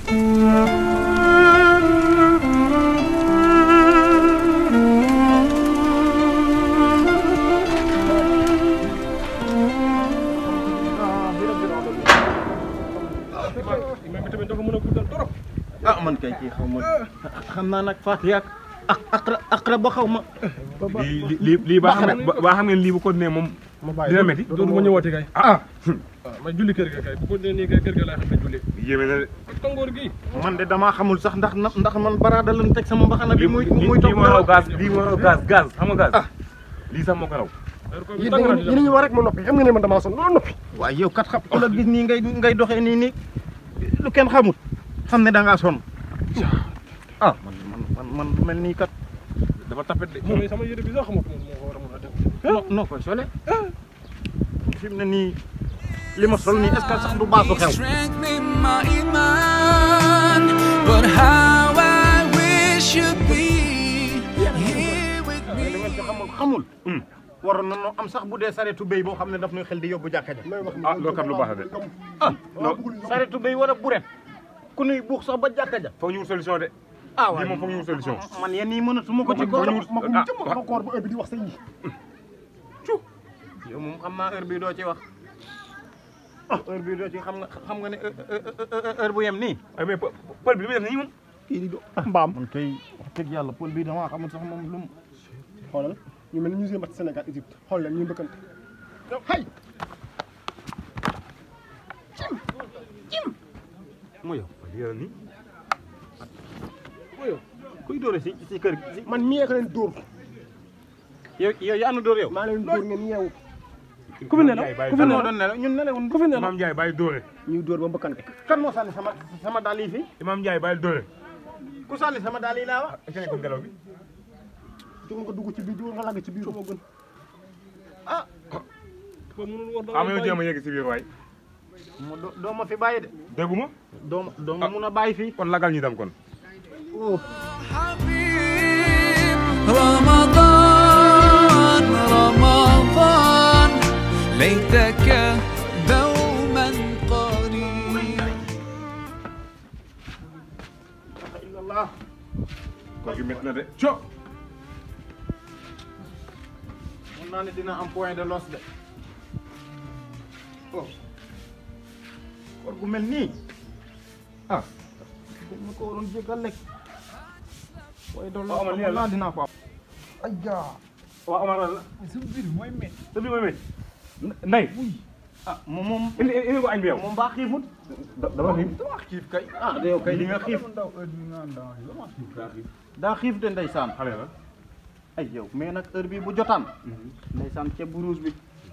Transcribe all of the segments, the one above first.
ah man kay kii xaw ma xam naa nag Fatou ak ak aqra aqra ba xaw ma. lii lii lii ba xam ne ba xam ne lii bu ko nee moom dina métti dootuma ñëwaati kay ah ma julli kër ga kay bu ko nee nii kay kër ga laa xam ne julli yéeme na de tàngoor gi man de damaa xamul sax ndax ndax man baraada lan teg sama mbaxana bi. muy muy lii moo raw gaz lii moo raw gaz gaz xam nga gaz lii sax moo ko raw yéen da ngeen yéen a ñu war rek ma noppi xam nga ne man damaa sonn loolu noppi waaye yow kat xam ku la gis nii ngay ngay doxee nii nii lu kenn xamut xam ne da ngaa sonn ah man man man man lu mel nii kat dafa tapet de moom sama yére bi sax xamut moom moo ko war a mën a def noo noo koy sole fi mu ne nii li ma sol nii est-ce que sax du baasu xew Strengthening my iman, but how I wish you'd be here with li ngeen me. ci xamul xamul waroon na noo am sax bu dee saretu béy boo xam ne daf nuy xel di yóbbu jàkka ja ah loolu kat lu baax la de ah saretu béy war a buret ku nuy buux sax ba jàkka ja foog ñu wut solution de ah lii moom foog ñu wut solution man yéen ñii mënatuma ko ci foog góor ñu wut ma ko ah jëm ma koor ba heure bi di wax sa yi yow moom xam naa heure bii doo ci wax ah heure bii doo ci xam nga xam nga ne heure bu yem nii ay mais pël bi li muy def nii moom kii di do mbaam man kay wax dëgg yàlla pël bii damaa xamul sax moom lu mu xoolal ñu mel ni ñu see mat Sénégal Égypte xool leen ñu mbëkkante hay mu yow lii la nii kuy dóore si si kër gi si man mii ak leen dóor yow yow yaa nu dóor yow maa leen dóor ngeen yeewu ku fi nelaw ku fi kan moo doon nelaw ñun nelawun ku fi ne Imam Ndiaye bàyyi dóore ñuy dóor ba mbëkkante kan moo sànni sama sama daal yi fii Imam Ndiaye bàyyi dóore ku sànni sama daal yi laa wax est-ce que nekkul ngelaw bi jóg nga dugg ci biir jóg nga lagg ci biir moo gën ah ba mënul war am na jéem a yegg si biir waay mu do- doo ma fi bàyyi de dégguma doo ma doo ma mun a bàyyi fii kon lagal ñu dem kon oh حبيب رمضان رمضان ليتك دوما قريب illallah koor gi métti na de co mun naa ne dina am point de los de oh koor gu mel nii ah dañ ma ko waroon jégal lekk point de los Omar, lii xam la. naa dinaa ko am ayja waaw Omar la sa biir mooy met sa biir mooy métti nday ah moom moom indi indi ko añ bi yow moom baa xiifut dama xiif dama xiif kay ah de yow kay di nga xiif ndaw heure bi nga ndaw dama xiif daa xiif daa xiif de ndeysaan xale la ay yow mais nag heure bi bu jotaan ndeysaan ceeb bu rouge bi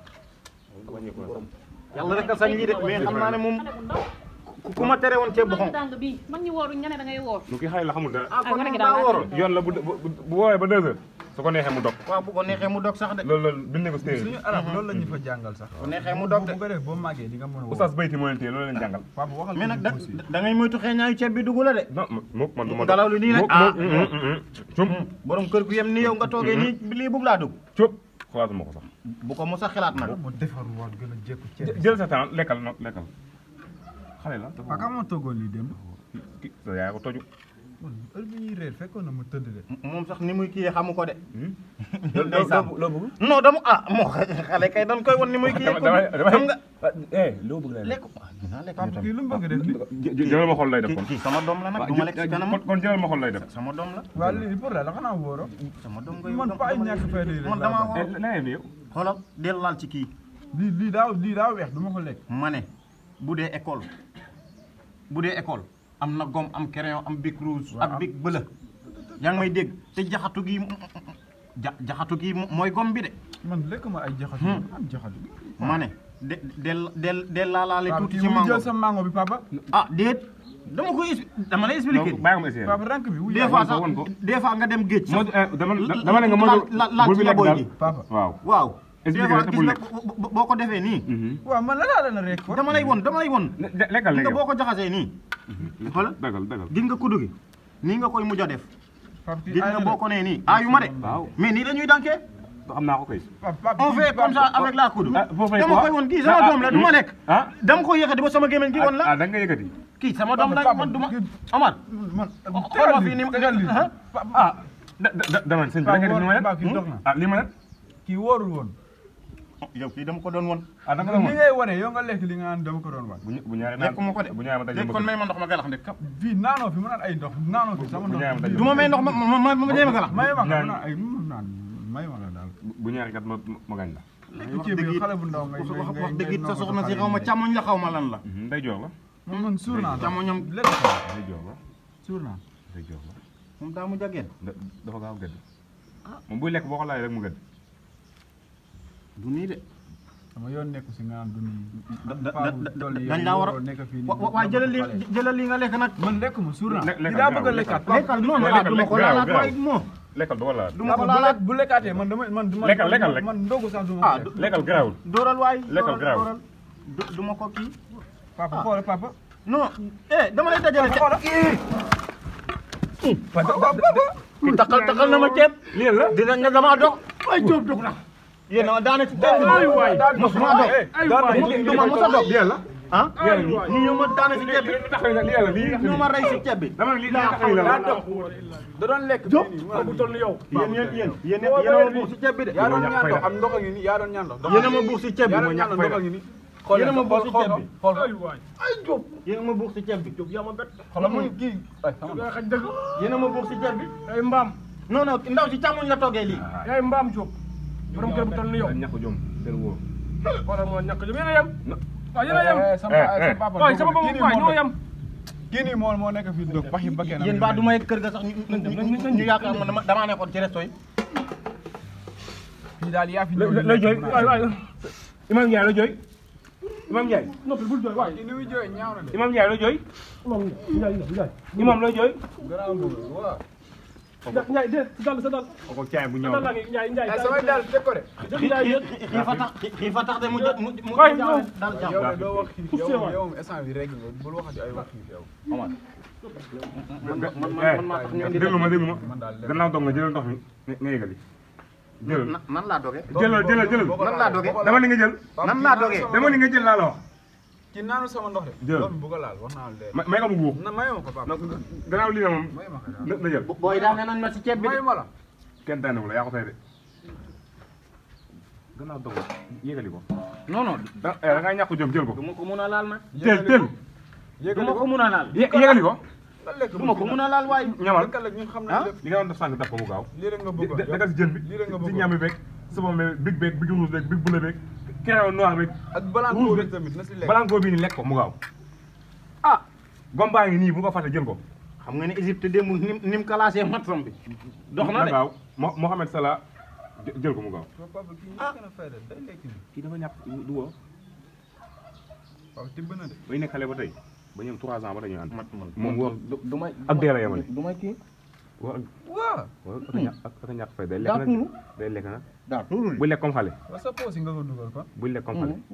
wàññi ko sax yàlla rek a sañ lii de mais xam naa ne moom ku ku ma tere woon ceeb bu xonq dàng bi mag ñi wooru nga ne da ngay woor lu ki xale la xamul dara ah kon gone gi daa daal wóoroon yoon la bu bu bu woowee ba deux heures su ko neexee mu dog waaw bu ko neexee mu dog sax de loolu loolu bind ko si téere suñu arab loolu la ñu fa jàngal sax. bu neexee mu dog de bu ko def boo màggee di nga mën a woo. oustaz bayti moo leen téye loolu leen jàngal papa waxal mais nag da ko aussi. da ngay moytu xeeñaayu ceeb bi dugg la de non moom man du ma Ngelaw li nii rek, moom ah. moom cum borom kër gu yem ni yow nga toogee nii lii bugg laa dugg cum xalaatuma ko sax bu ko mos a xalaat nag mu defarwaat gën a jékku ceeb. jël sa temps lekkal no lekkal xale la dafa papa moo toogoon lii démb. ki sa yaay ko toju man heure bi ñuy réer fekkoon na mu tëdd de. moom sax ni muy kiyee xamu ko de loo ndeysaan loo bëgg non dama ah moo xale kay dañ koy won ni muy kiyee dama dama xam nga eh loo bëgg lay lekk ah dinaa lekk papa kii lu mu bëgg def nii. jëlal ma xol lay def kii kon kii sama doom la nag du ma lekk si kanam kon kon jëlal ma xol lay def sama doom la waa lii pour la la xanaa wóoroo. sama doom ngay man pa ay ñàkk fayda yi rek man laa damaa bëgg. woo leneen yow xoolal del laal ci kii lii lii daa lii daa weex du ma ko lekk. ma ne bu dee école bu dee école am na gomme am crayon am bic rouge ak bic bleu yaa ngi may dégg te jaxatu gi ja jaxatu gi mooy gomme bi de man lekk ma ay jaxatu. am jaxatu. ma ne de del del del laalaale papa tuuti kii ci wuy mango jël sa mango bi papa. ah déet dama koy expli- dama lay expliquer bàyyi ko ma essayé papa rank bi wuy des fois ko, sax won ko. des fois nga dem géej moo sax dama dama ne nga moo la la bul bi ci lekk yaboy daal ji papa. waaw waaw des Expliquer fois rek te gis bul nga lekk. bo- bo- boo ko defee nii waaw man la laa leen a rek. dama lay won dama lay won Le- lekkal gis léegi nga boo ko jaxasee nii xoolal dagal dagal gis nga kuddu gi nii nga koy mujj a def papa kii gis ay nga na boo de. ko nee nii aayu ma de waaw mais nii dañuy dankee xam naa ko kay. on fait comme ça avec la coude ah foo fay dama koy won kii sama doom la du ma lekk ah dama ko yëkkati ba sama gémmiñ gi won la ah da nga yëkkati. kii sama doom la man du ma Omar man xool ma fii ni tegal lii ah ah da da dama sëñ bi da nga def ni ma Paa, kii leen. dox na. ah lii ma leen. kii wóorul woon yow kii dama ko doon won ah da nga doon li ngay wane yow nga lekk li nga naan dama ko doon wan bu ñu bu ñaaree lekk ma ko de bu ñaaree ma léegi kon may ma ndox ma galax ndek fii naanoo fi ma naan ay ndox naanoo fi sama bu ndox ñaaree ma du ma may ndox ma ma ma ma jéem a galax may ma nga Ñaan. naan ay mu naan may ma nga daal bu ñaaree kat ma ma gañ la. wax ceeb dëgg bi it xale bu ndaw ngay wax ngay wax ngay dëgg it sa ngay soxna si xale xaw ma yi. càmmoñ la xaw ma lan la day jox la. man man suur naa sax càmmoñam lekk ko day jox la. suur naa day jox la. moom daa mu jageen da- dafa gaaw gëdd. moom buy lekk boo ko laajee rek mu gëdd. du nii de sama yoon nekku si nga naan du nii da da Paa bu toll yow dañ laa war a waroo nekk fii nii wa- wa- waaye jëlal li jëlal li nga lekk nag man lekk ma suur naa Lekk- li lekkal daa gaaw, bëgg a lekkaat lekkal non non lekkal, du ma ko lekkal, laalaat gaaw, waaye moo lekkal du ko laal. du ma ko bu laalaat lekk bu lekkaatee man damay man man Lekkal, lekkal, lekk. man ndogu sax du ma ah ko lekk. lekkal garaawul. dóoral waay Lekkal dóoral, garaaw. dóoral. du du ma ko kii papa xoolal papa non eh dama lay dajale ceeb ki taxal taxal na ma ceeb lii la. dina ne damaa dog ay jóob dog na yéen a daane ci ceeb bi waay mosuma dog du ma mos a dog lii la. ah ñu ñëw ma daane ci ceeb bi tax na lii la lii ñu ma rey ci ceeb bi dama ne lii tax na la. da doon lekk Jóob. fii nii, ma bu toll ni yow yéen yéen yéen yéen yéen a ma buux ci ceeb bi de yaa doon ñàkk ñaan fayda. ndox am ndox a ngi nii yaa doon ñaan ndox yéen a ma buux ci ceeb bi yaa ma doon ñàkk ñaan fayda ndox a ngi nii Yéen a ma buux ci xool ceeb bi. xool ay jóob yéen a ma buux ci ceeb bi jóob yaa ma bett xoolal muy kii ay xam nga xaj dëgg yéen a ma buux ci ceeb bi ay mbaam non non ndaw si càmmoñ la toggee lii yaay mbaam Diop borom kër bu toll ni yow ñàkk jom del wóor. xoolal moo ñàkk jom yéen a yem waaw yéen a yem Eh, sama Eh, sama eh. papa waaye sama kii bopp nii waay moo ñoo yem kii nii moo moo nekk fii dog baxi bakkee na yéen baa du may kër ga sax ñu ñu ñu yaakaar man dama- damaa nekkoon ci resto yi fii daal yaa fi la la jooy waay waay Imam Ndiaye la jooy Imam Ndiaye noppi bul jooy waay kii ni muy jooy ñaaw na de Imam Ndiaye la jooy moom Ndiaye Ndiaye Imam la jooy garaaw bëgg waaw Ndiaye de sa dal sa dal ko caay bu sa ñëw dal laa ngi Ndiaye Ndiaye ay samay daal teg ko de Ndiaye xii fa tax xii fa tax de mu jë- mu mu Waay, mu yow. daal jàmm yow de doo wax xiif Poussé yow waay. yow instant bi rek nga bul waxati ay wax xiif yow man man man man maa tax ñu indi déglu ma déglu ma man daal gannaaw doog nga jëlal ndox mi nga nga yëgali jëlal na- nan laa doge jëlal jëlal jëlal nan laa doge dama ni nga jël nan laa doge dama ni nga jël laa la wax ci naanu sama ndox de Jël. loolu bu ko laal wax naa la de ma may ko mu buux na may ma ko papa gannaaw lii na moom may ma ko daal na na jël booy daane nañ ma ci ceeb bi de may ma la kenn daanewul la yaa ko tey de gannaaw doog nga yëgali ko non non da da ngaa ñàkk jom jël ko du ma ko mun a laal nag teel teel du yéegali ma ko ko mun a laal yé- yëgali ko nga lekk du ma ko mun a laal waaye ñamal lekkal ak ñun xam Ah? nañ lépp li nga doon def sànq def ko mu gaaw lii rek nga di bëggoon da nga si jën bi lii rek nga si bëggoon ñaami beeg sabon beeg big beeg big rouge beeg big bleu beeg crayon noir beeg ak balaan rouge koo beeg tamit na si lekk balankoo bii ni lekk ko mu gaaw ah gombaa ngi nii bu ko fàtte jël ko xam nga ne Égypte démb nim ni mu classé matram bi dox na de gaaw Mo- Mohamed Salah jë- jël ko mu gaaw papa kii ñàkk na fayda day lekk ni kii dafa ñàkk du woo waaw tibb na de bay nekk xale ba tey ba ñoom trois ans ba dañuy ànd man man moom wóor du du may ak dee la yemale du may kii wóor ak waaw wóor ak a ñàkk ak ak a ñàkk fay day lekk daa nag tuuru day lekk nag daa tuuru buy lekk comme xale wa sa poos yi nga ko dugal kon buy lekk comme xale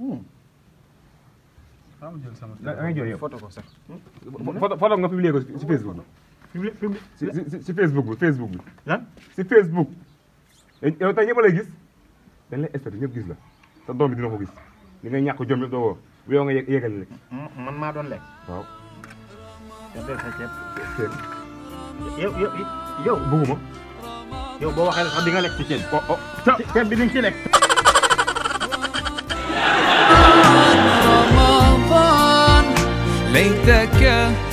xam jël sama da ngay jooy yow photo ko sax photo photo nga publier ko si Facebook bi public public si si si Facebook bi Facebook bi lan si Facebook yow tey ñëpp lay gis dañ lay expecté ñëpp gis la te doom bi dina ko gis li ngay ñàkk jom yëpp doo woo bu yow nga yé- yégal rek man maa doon lekk waaw te def sa ceeb ceeb yow yow yow bëgguma yow boo waxee sax di nga lekk ci ceeb oh oh ceeb bi di nga ci lekk رمضان ليتك